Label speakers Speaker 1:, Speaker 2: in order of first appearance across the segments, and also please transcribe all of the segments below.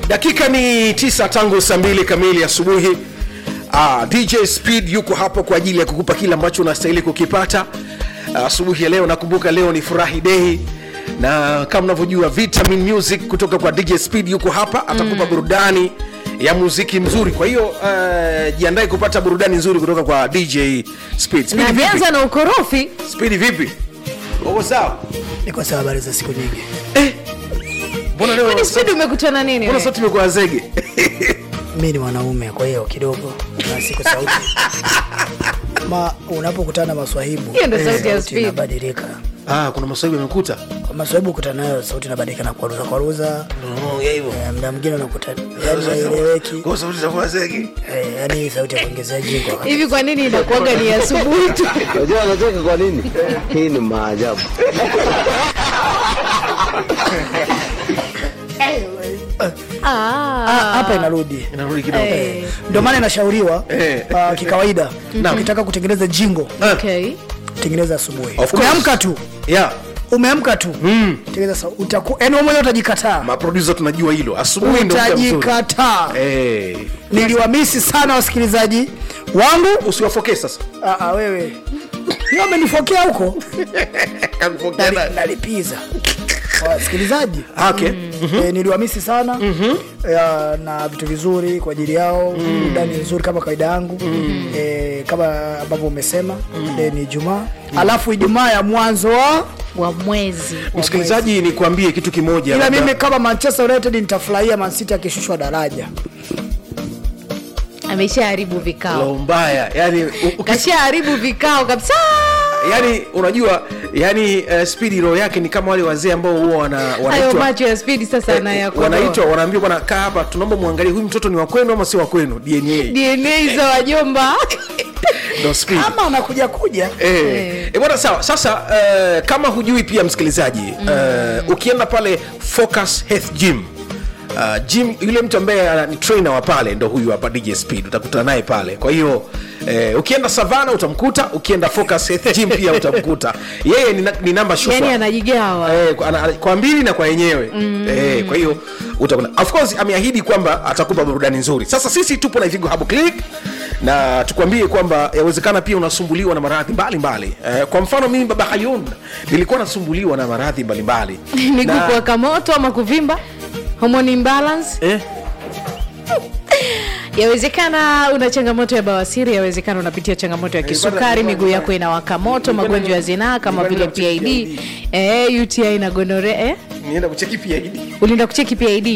Speaker 1: dakika ni tisa tangu saa mbili kamili asubuhi ah, dj speed yuko hapo kwa ajili ya kukupa kile ambacho unastahili kukipata Ah, asubuhi ya leo nakumbuka leo ni furahi dei na kama unavyojua vitamin music kutoka kwa dj speed yuko hapa atakupa mm. burudani ya muziki mzuri kwa hiyo uh, jiandae kupata burudani nzuri kutoka kwa dj speed
Speaker 2: na
Speaker 1: speed vipi,
Speaker 2: ameanza na ukorofi
Speaker 1: speed vipi uko sawa
Speaker 3: niko sawa habari za siku nyingi
Speaker 1: eh, mbona leo
Speaker 2: kwani spidi umekutana nini
Speaker 1: mbona
Speaker 2: wewe?
Speaker 1: sauti imekuwa zege
Speaker 3: mi ni mwanaume kwa hiyo kidogo na siku sauti ma unapokutana na maswahibu
Speaker 2: Hiyo ndo
Speaker 3: eh,
Speaker 2: sauti ya Speed.
Speaker 3: inabadilika
Speaker 1: ah, kuna masaibu yamekuta
Speaker 3: maswahibu kutana nayo sauti inabadilika na kwaruza kwaruza
Speaker 1: ya hivyo
Speaker 3: eh, mda mwingine unakuta yani haieleweki
Speaker 1: kwa sauti za zege
Speaker 3: eh, yani sauti ya kuongezea jingo wakati
Speaker 2: hivi kwa nini inakuaga ni asubuhi tu
Speaker 4: Unajua anacheka kwa nini? Hii ni maajabu.
Speaker 3: Ah, hapa inarudi
Speaker 1: inarudi kidogo
Speaker 2: Eh,
Speaker 3: ndio maana inashauriwa
Speaker 1: Eh.
Speaker 3: uh, kikawaida ukitaka kutengeneza jingo
Speaker 2: okay.
Speaker 3: tengeneza asubuhi
Speaker 1: Of course.
Speaker 3: umeamka tu
Speaker 1: yeah.
Speaker 3: umeamka tu tengeneza sa- utaku yani wewe mwenyewe utajikataa
Speaker 1: maprodusa tunajua hilo asubuhi ndo muda mzuri
Speaker 3: utajikataa
Speaker 1: Eh,
Speaker 3: niliwamisi sana wasikilizaji wangu
Speaker 1: usiwafokee sasa
Speaker 3: Ah, ah, wewe hiyo amenifokea huko
Speaker 1: Kakufokea na-
Speaker 3: Nali- nalipiza wasikilizaji
Speaker 1: okay
Speaker 3: e, niliwamisi sana ya, na vitu vizuri kwa ajili yao burudani nzuri kama kawaida yangu e, kama ambavyo umesema e, ni ijumaa alafu ijumaa ya mwanzo wa
Speaker 2: wa mwezi
Speaker 1: msikilizaji nikuambie kitu kimoja
Speaker 3: ila
Speaker 1: labda-
Speaker 3: mimi kama manchester united nitafurahia mancity akishushwa daraja
Speaker 2: ameshaharibu vikao
Speaker 1: Roho mbaya yani, u- ukis-
Speaker 2: kashaharibu vikao kabisa
Speaker 1: yani unajua yani uh, spidi roho yake ni kama wale wazee ambao huwa wana,
Speaker 2: hayo
Speaker 1: wanaitwa
Speaker 2: macho ya spidi sasa
Speaker 1: eh,
Speaker 2: anayakodoa
Speaker 1: wanaitwa wanaambiwa bwana kaa hapa tunaomba muangalie huyu mtoto ni wa kwenu ama si wa kwenu dna
Speaker 2: dna za wajomba
Speaker 1: ndo speed
Speaker 3: ama anakuja kuja
Speaker 1: Eh, eh, bwana sawa sasa uh, kama hujui pia msikilizaji uh, ukienda pale focus health gym Uh, gym yule mtu ambaye ana- ni trainer wa pale ndo huyu hapa dj speed utakutana naye pale kwa hiyo eh, ukienda savana utamkuta ukienda focus health gym pia utamkuta yeye ni, na- ni namba shufwa
Speaker 2: yani anajigawa
Speaker 1: Eh, kwa- ana- ana- kwa mbili na kwa yenyewe mm. eh, kwa hiyo utakuta of course ameahidi kwamba atakupa burudani nzuri sasa sisi tupo na Ivigo Habo Clinic na tukwambie kwamba yawezekana pia unasumbuliwa na maradhi mbalimbali eh, kwa mfano mimi baba Hayun nilikuwa nasumbuliwa na maradhi mbalimbali
Speaker 2: ni
Speaker 1: Na-
Speaker 2: kukuwaka moto ama kuvimba hormone imbalance
Speaker 1: eh,
Speaker 2: yawezekana una changamoto ya bawasiri yawezekana unapitia changamoto ya kisukari miguu yako inawaka moto magonjwa ya zinaa kama vile pid eh, uti na gonore eh?
Speaker 1: nienda kucheki pia hili
Speaker 2: ulienda kucheki pid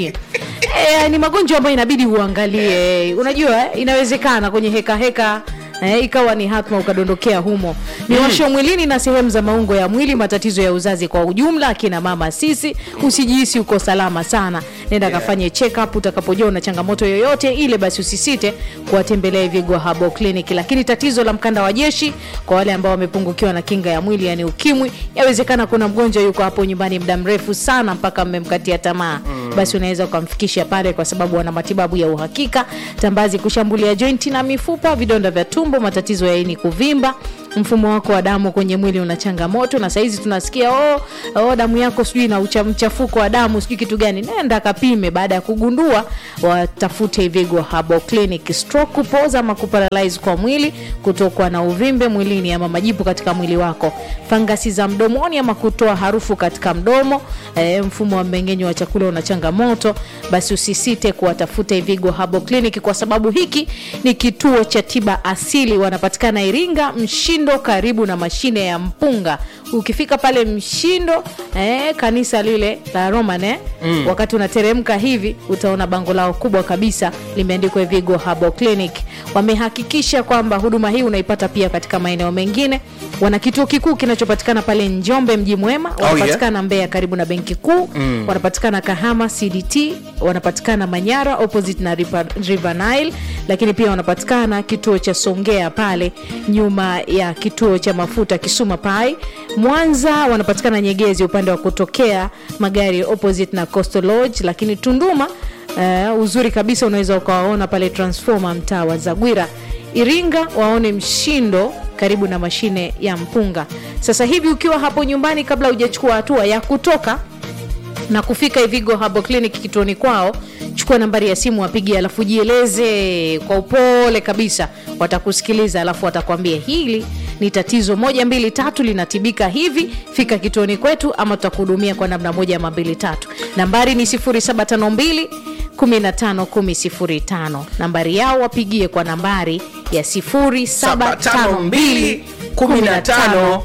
Speaker 2: eh, ni magonjwa ambayo inabidi uangalie unajua eh, inawezekana kwenye heka heka Eh, ikawa ni hatma ukadondokea humo miwasho mwilini na sehemu za maungo ya mwili matatizo ya uzazi kwa ujumla akina mama sisi usijihisi uko salama sana nenda kafanye check up utakapojua una changamoto yoyote ile basi usisite kuwatembelea Vigwa Habo Clinic lakini tatizo la mkanda wa jeshi kwa wale ambao wamepungukiwa na kinga ya mwili yani ukimwi yawezekana kuna mgonjwa yuko hapo nyumbani muda mrefu sana mpaka mmemkatia tamaa mm. basi unaweza ukamfikisha pale kwa sababu wana matibabu ya uhakika tambazi kushambulia jointi na mifupa vidonda vya tumbo matatizo ya ini kuvimba mfumo wako wa damu kwenye mwili una changamoto na sahizi tunasikia oh, oh, damu yako sijui na ucha- mchafuko wa damu sijui kitu gani nenda kapime baada ya kugundua watafute Ivigo Habo Clinic stroke kupoza ama kuparalyze kwa mwili kutokwa na uvimbe mwilini ama majipu katika mwili wako fangasi za mdomoni ama kutoa harufu katika mdomo e, mfumo wa mmeng'enyo wa chakula una changamoto basi usisite kuwatafuta Ivigo Habo Clinic kwa sababu hiki ni kituo cha tiba asili wanapatikana Iringa Mshindo karibu na mashine ya mpunga ukifika pale Mshindo eh, kanisa lile la Roman eh, mm. wakati unateremka hivi utaona bango lao kubwa kabisa limeandikwa Vigo Habo Clinic. Wamehakikisha kwamba huduma hii unaipata pia katika maeneo mengine. Wana kituo kikuu kinachopatikana pale Njombe mji mwema, wanapatikana Mbeya karibu na benki kuu mm. wanapatikana Kahama CDT, wanapatikana Manyara opposite na River, River Nile, lakini pia wanapatikana kituo cha Songea pale nyuma ya kituo cha mafuta Kisuma Pai. Mwanza wanapatikana Nyegezi upande wa kutokea magari opposite na Coastal Lodge, lakini Tunduma uh, uzuri kabisa unaweza ukawaona pale Transformer mtaa wa Zagwira. Iringa waone Mshindo karibu na mashine ya mpunga. Sasa hivi ukiwa hapo nyumbani, kabla hujachukua hatua ya kutoka na kufika Ivigo Herbal Clinic kituoni kwao, chukua nambari ya simu wapigie, alafu jieleze kwa upole kabisa, watakusikiliza alafu watakwambia hili ni tatizo moja mbili tatu linatibika hivi, fika kituoni kwetu ama tutakuhudumia kwa namna moja ama mbili tatu. Nambari ni 0752 151005. Nambari yao wapigie kwa nambari ya 0752 15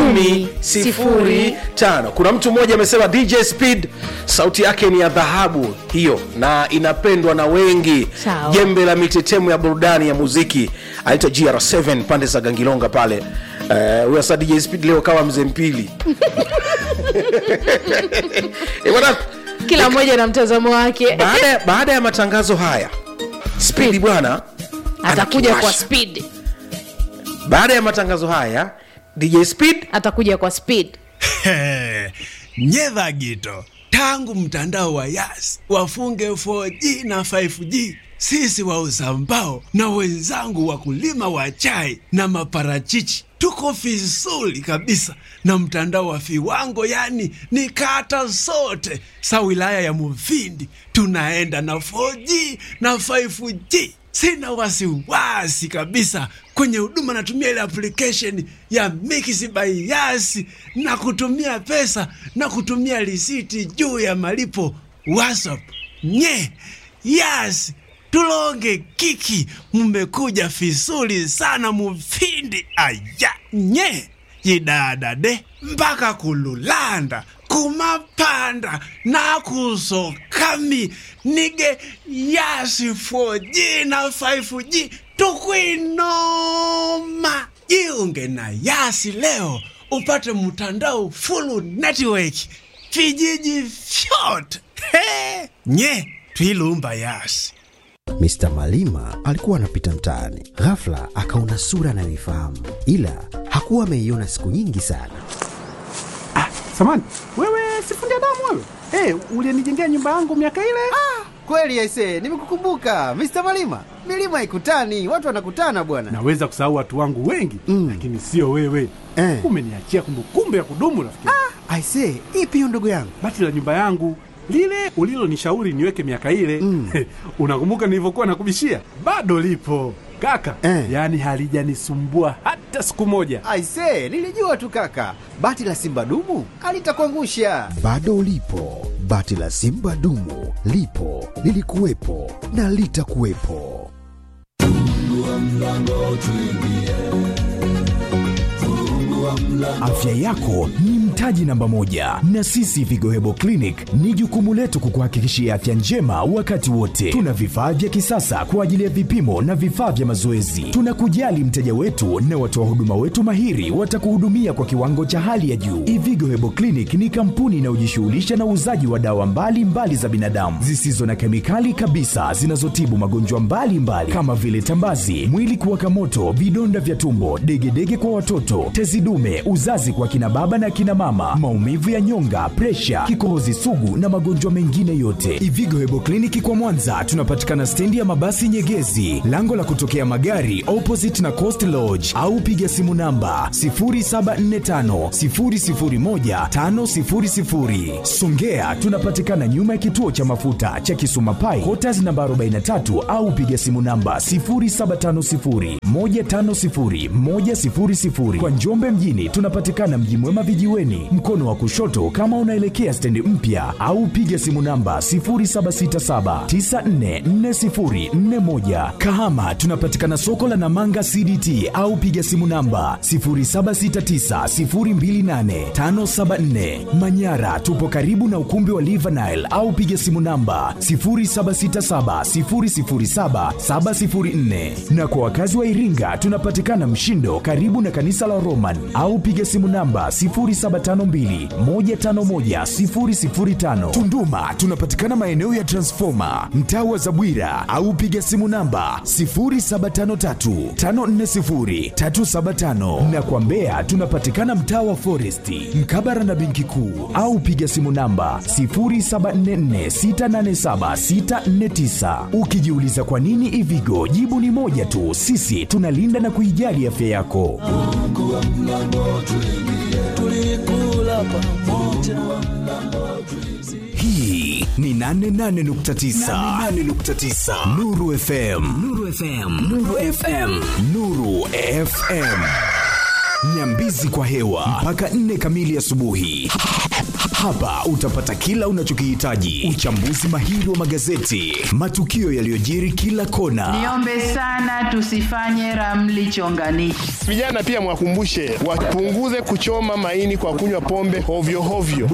Speaker 1: 10 kuna mtu mmoja amesema dj speed sauti yake ni ya dhahabu hiyo na inapendwa na wengi
Speaker 2: Sawa.
Speaker 1: jembe la mitetemo ya burudani ya muziki anaitwa gr7 pande za gangilonga pale Eh, huyo sasa dj speed leo kawa mzee mpili Eh, bwana,
Speaker 2: kila mmoja na mtazamo wake
Speaker 1: baada ya- baada ya matangazo haya spidi bwana
Speaker 2: atakuja kwa
Speaker 1: anakiwasha.
Speaker 2: speed
Speaker 1: baada ya matangazo haya dj speed
Speaker 2: atakuja kwa speed
Speaker 5: nyedha gito tangu mtandao wa yas wafunge 4G na 5G sisi wauza mbao na wenzangu wakulima wa chai na maparachichi tuko vizuri kabisa na mtandao wa viwango yani ni kata zote sa wilaya ya muvindi tunaenda na 4G na 5G sina wasiwasi kabisa kwenye huduma natumia ile application ya Mix by Yas na kutumia pesa na kutumia risiti juu ya malipo WhatsApp. Nye Yas tulonge kiki, mmekuja vizuri sana mufindi aya nye yidadade mpaka kululanda kumapanda nakusokami nige yasi 4G na 5G tukwinoma jiunge na yasi leo upate mtandao full network vijiji vyote He! nye twilumba yasi
Speaker 6: Mr. Malima alikuwa anapita mtaani, ghafla akaona sura anayoifahamu, ila hakuwa ameiona siku nyingi sana.
Speaker 7: Samani, wewe sifundi damu wewe? Hey, ulienijengea nyumba yangu miaka ile?
Speaker 8: Kweli aise, nimekukumbuka Mr. Malima. Milima haikutani, watu wanakutana bwana.
Speaker 7: Naweza kusahau watu wangu wengi
Speaker 6: Mm.
Speaker 7: lakini sio wewe.
Speaker 6: Eh.
Speaker 7: Umeniachia kumbukumbu ya kudumu rafiki.
Speaker 6: Aise, ipi hiyo ndugu yangu?
Speaker 7: Bati la nyumba yangu lile ulilonishauri niweke miaka ile
Speaker 6: Mm.
Speaker 7: unakumbuka nilivyokuwa nakubishia? Bado lipo kaka,
Speaker 6: Eh.
Speaker 7: yaani halijanisumbua hata siku moja.
Speaker 8: Aise, nilijua tu kaka, bati la simba dumu alitakuangusha.
Speaker 6: Bado lipo bati la Simba dumu, lipo lilikuwepo na litakuwepo.
Speaker 9: Afya yako ni mtaji namba moja, na sisi Vigo Hebo Clinic ni jukumu letu kukuhakikishia afya njema wakati wote. Tuna vifaa vya kisasa kwa ajili ya vipimo na vifaa vya mazoezi. Tunakujali mteja wetu na watoa huduma wetu mahiri watakuhudumia kwa kiwango cha hali ya juu. Ivigo Hebo Clinic ni kampuni inayojishughulisha na uuzaji wa dawa mbalimbali mbali za binadamu zisizo na kemikali kabisa zinazotibu magonjwa mbalimbali kama vile tambazi, mwili kuwaka moto, vidonda vya tumbo, degedege kwa watoto, tezi dume, uzazi kwa kina baba na kina mama, maumivu ya nyonga, presha, kikohozi sugu na magonjwa mengine yote. Ivigo Hebo Kliniki kwa Mwanza tunapatikana stendi ya mabasi Nyegezi, lango la kutokea magari opposite na Coast Lodge, au piga simu namba 0745 001 500. Songea tunapatikana nyuma ya kituo cha mafuta cha Kisuma Pai, Quarters namba 43 au piga simu namba 0750 150 100. Kwa Njombe mjini tunapatikana Mji Mwema vijiweni, mkono wa kushoto kama unaelekea stendi mpya, au piga simu namba 0767 944041. Kahama tunapatikana soko la Namanga CDT au piga simu namba 0769028574. Manyara tupo karibu na ukumbi wa Livanile au piga simu namba 0767007704. Na kwa wakazi wa Iringa tunapatikana Mshindo karibu na kanisa la Roman au piga simu namba 0752151005. Tunduma tunapatikana maeneo ya Transformer mtaa wa Zabwira au piga simu namba 0753540375 na kwa Mbeya tunapatikana mtaa wa Foresti mkabara na benki kuu au piga simu namba 0744687649. Ukijiuliza kwa nini Ivigo, jibu ni moja tu, sisi tunalinda na kuijali afya yako. hii ni 88.9 Nuru FM Nuru FM Nuru FM Nuru FM Nyambizi kwa hewa mpaka 4 kamili asubuhi. Hapa utapata kila unachokihitaji: uchambuzi mahiri wa magazeti, matukio yaliyojiri kila kona,
Speaker 10: Niombe sana tusifanye ramli chonganishi.
Speaker 11: Vijana pia mwakumbushe wapunguze kuchoma maini kwa kunywa pombe hovyo hovyo.